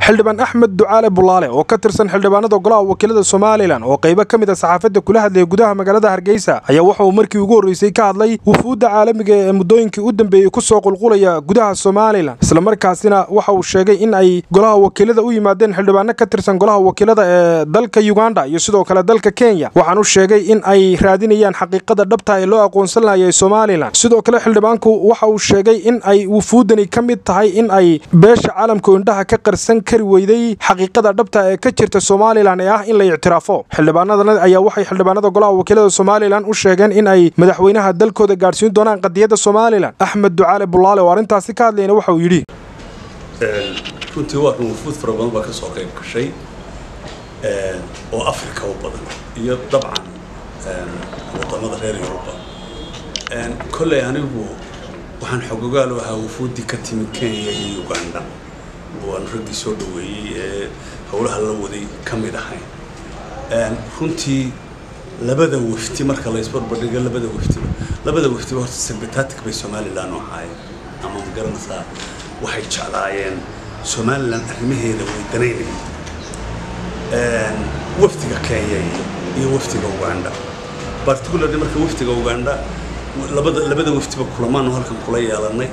xildhibaan axmed ducaale bulaale oo ka tirsan xildhibaanada golaha wakiilada somalilan oo qaybo ka mid a saxaafadda kula hadlaya gudaha magaalada hargeysa ayaa waxa uu markii ugu horreysay ka hadlay wufuudda caalamiga ee muddooyinkii u dambeeyey ku soo qulqulaya gudaha somalilan islamarkaasina waxa uu sheegay in ay golaha wakiilada u yimaadeen xildhibaano ka tirsan golaha wakiilada ee dalka yuganda iyo sidoo kale dalka kenya waxaanu sheegay in ay raadinayaan xaqiiqada dhabta ee loo aqoonsan lahayay somalilan sidoo kale xildhibaanku waxa uu sheegay in ay wufuuddani ka mid tahay in ay beesha caalamka indhaha ka qarsan kari weyday xaqiiqada dhabta ee ka jirta somalilan ee ah in la ictiraafo xildhibaanadan ayaa waxay xildhibaanada golaha wakiilada somalilan u sheegeen in ay madaxweynaha dalkooda gaadhsiin doonaan qadiyadda somalilan axmed ducaale bulaale oo arrintaasi ka hadlayna waxa uu yidhi runtii waa kan wufuud fara badan baa ka soo qayb gashay oo africa u badan iyo dabcan wadamada reer yuruba kolley anigu waxaan xogogaal u ahaa wufuuddii ka timid kenya iyo uganda waan raggii soo dhaweeyey ee howlaha la waday ka mid ahay runtii labada wafti marka la isbarbardhigo labada waftiba labada waftiba horta sympathetic bay somalilan u ahaayeen ama ma garanaysaa waxay jeclaayeen somalilan arrimaheeda way danaynayeen waftiga kenya iyo waftiga uganda particularly marka waftiga uganda labada labada waftiba kulamaanu halkan kula yeelanay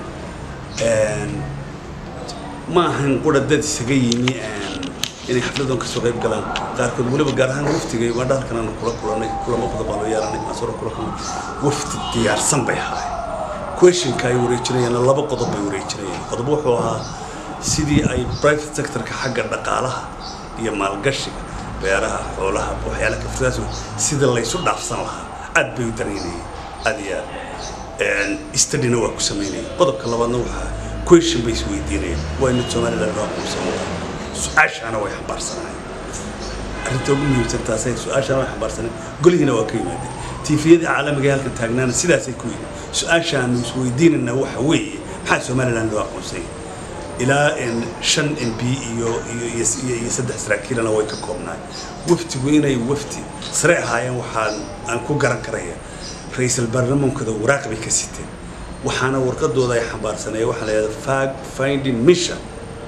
ma ahan qura dad isaga yimi inay xafladan kasoo qayb galaan qaarkood weliba gaar ahaan waftiga uganda halkan aanu kula kulanay kulamo badan baan loo yeelanay maasoro kula kulmay wafti diyaarsan bay ahay questionka ay wareejinayaan laba qodob bay wareejinayaan qodob wuxuu ahaa sidii ay private sectorka xagga dhaqaalaha iyo maalgashiga beeraha xoolaha waxyaala kaftaas sida laysu dhaafsan lahaa aad bay u danaynayeen aad iyo aad studyna waa ku samaynayeen qodobka labaadna waxaa question bay isweydiinayeen waa inad somaliland loo aqoonsan lahaa su-aashaana way xambaarsanaayeen arrinta ugu muhiimsan taasay su-aashaana way xambaarsaneen golihiina waa ka yimaadeen tiifiyadii caalamiga halkan taagnaana sidaasay ku yidhi su-aashaanu isweydiinayna waxa weeye maxaa somaliland loo aqoonsanya ilaa shan m b iyo iyo saddex saraakiilana way ka koobnaay waftigu inay wafti sare ahaayeen waxaan aan ku garan karaya ra-iisul baarlamaankooda waraaq bay ka siteen waxaana warqadooda ay xambaarsanaya waxaa la yidhahda fag finding mission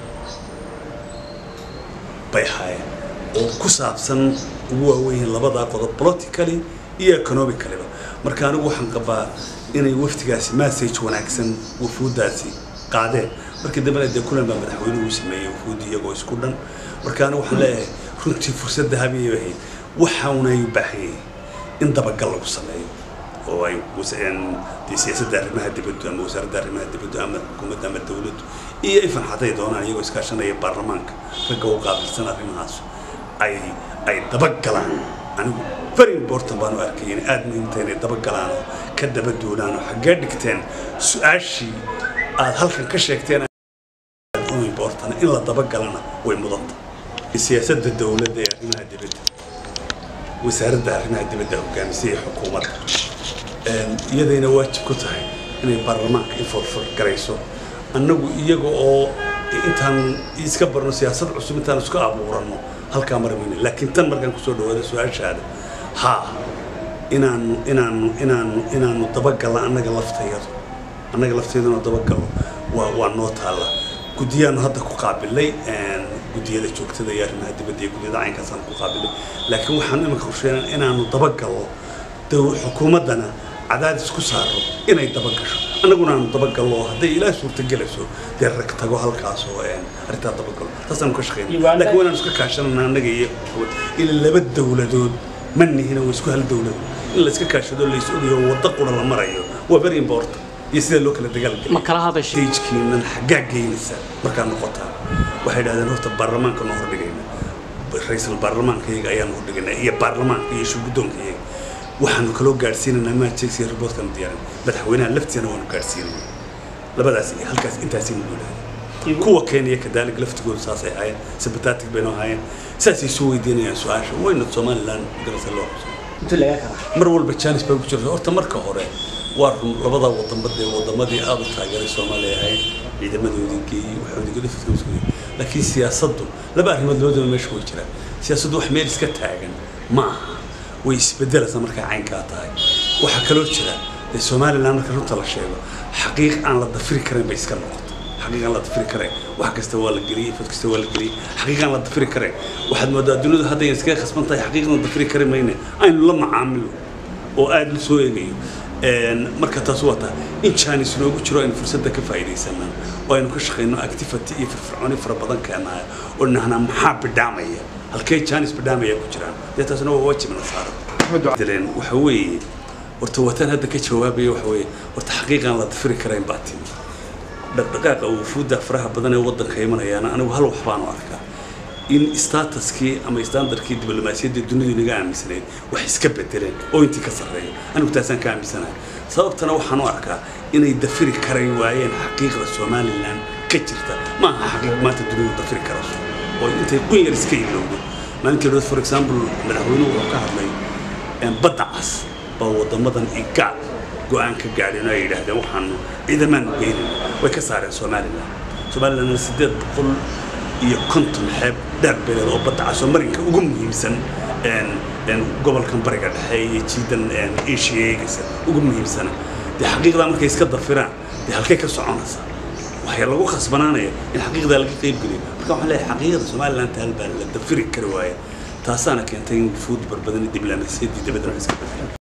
bay ahaayeen oo ku saabsan ugu waaweyn labadaa qodob politically iyo economicaliba marka anigu waxaan qabaa inay waftigaasi message wanaagsan wufuuddaasi qaadeen markii dambena dee kulan baa madaxweynuhu sameeyey wufuuddi iyagoo isku dhan marka anigu waxaan leeyahay runtii fursad dahabiyay ahayd waxaunay u baahan yahay in dabagal lagu sameeyo oo ay dee siyaasadda arrimaha dibaddu ama wasaaradda arrimaha dibaddu ama xukuumadda ama dawladdu iyo ifan hadday doonaan iyagoo iskaashanaya baarlamaanka ragga u qaabilsan arrimahaas ay ay dabagalaan anigu very important baan u arkay in aad muhiimta inay dabagalaan oo ka daba doonaan oo xaggee dhigteen su-aashii aad halkan ka sheegteen u important in la dabagalana way mudanta siyaasadda dawladda ee arrimaha dibadda wasaaradda arrimaha dibadda hogaamisay ee xukuumadda iyadayna waajib ku tahay inay baarlamaanka inforfar garayso annagu iyaga oo intaan iska barno siyaasad cusub intaan isku abuuranno halkaa marmayna laakiin tan markaan kusoo dhawaado su-aashaada haa inaanu inaanu inaanu inaanu dabagalno annaga laftayadu annaga lafteeduna dabagalno waa waa noo taalla guddiyaanu hadda ku qaabilay guddiyada joogtada iyo arrimaha dibadda iyo guddiyada caynkaasaan ku qaabilay laakiin waxaan iminka qorsheynaa inaanu dabagalno xukuumaddana cadaadis ku saaro inay dabagasho annaguna aanu dabagallo hadday ilaa suurtagelayso dee rag tago halkaas oo arrintaa dabagalo taasaanu ka shaqeyna laakiin waanaanu iska kaashanana annaga iyo ila laba dawladood ma nihina waa isku hal dawlad in la iska kaashado lays ogayo waddo qura la marayo waa very important iyo sida loo kala dagaalgeliyajkiinan xaggaa geynaysa markaa noqotaa waxay idhahdeen horta baarlamaanka noo hordhigayna ra-iisul baarlamaanka iyaga ayaanu hordhigaynaa iyo baarlamaanka iyo shuguddoonka iyaga waxaanu kaloo gaadhsiinaynaa maajegsiya riboodkanu diyaarin madaxweynaha laftiisana waanu gaadhsiinayna labadaas halkaas intaasaynu guulahay kuwa kenya kadaalig laftigoodu saasay ahaayeen sympathetic baynu ahaayeen saasay soo weydiinayaan su-aasha wayna somaliland garasa loo mar walba janis baa ku jirta horta marka hore waa run labada wadamba dee wadamadii aada u taageeray soomaaliya ahayd ciidamadoodii geeyey waxoodii laakiin siyaasaddu laba arrimood labadaba meesha way jiraan siyaasaddu wax meel iska taagan ma aha way isbedelaysaa markay caynkaa tahay waxaa kaloo jira dee somaliland marka runta la sheego xaqiiq aan la dafiri karin bay iska noqota xaqiiqan la dafiri kare wax kasta waa la geliyey fad kasta waa la geliyey xaqiiqan la dafiri kare waxaad moodaa dunidu hadda ay iskaga khasban tahay xaqiiqan la dafiri kare mayne aynu la macaamilo oo aada la soo eegayo marka taas waa taa in jaanis noogu jiro aynu fursadda ka faa'iidaysanaa oo aynu ka shaqayno activity iyo firfircooni fara badan keenaya oo nahnaa maxaa bidhaamaya halkee jaanis bidhaamaya ku jiraan dee taasna waa waajibna saaran waxa weeye horta wataan hadda ka jawaabaya waxa weeye horta xaqiiqan la dafiri karayn baa timi dhaqdhaqaaqa wufuudda faraha badan ee waddanka imanayaana anigu hal wax baan u arkaa in statuskii ama standardkii diblomaasiyadda dunidu inaga aaminsanayd wax iska bedeleen oo intii ka sarreeya anigu taasaan ka aaminsanahay sababtana waxaan u arkaa inay dafiri karay waayeen xaqiiqda somalilan ka jirta ma aha xaqiiq maanta dunidu dafiri karayso oo intay qun yar iska ilowdo maalintii dhood for example madaxweynuhu wuxuu ka hadlay badda cas oo waddamadan igaad go-aan ka gaadheen oo ay yidhaahdeen waxaanu ciidamaanu geynin way ka saareen somalilan somalilandna siddeed boqol iyo konton xeeb dheer beeleed oo badda cas oo marinka ugu muhiimsan gobolkan bariga dhexe iyo jiidan asia eegaysa ugu muhiimsana dee xaqiiqdaa markay iska dafiraan dee halkay ka soconaysaa waxaa lagu khasbanaanaya in xaqiiqdaa laga qayb geliyo marka waxaan leeyahay xaqiiqda somaliland taal baa la dafiri kari waaya taasaana keentay in wufuud barbadan diblomaasiyaddii dabadana iska bedelaan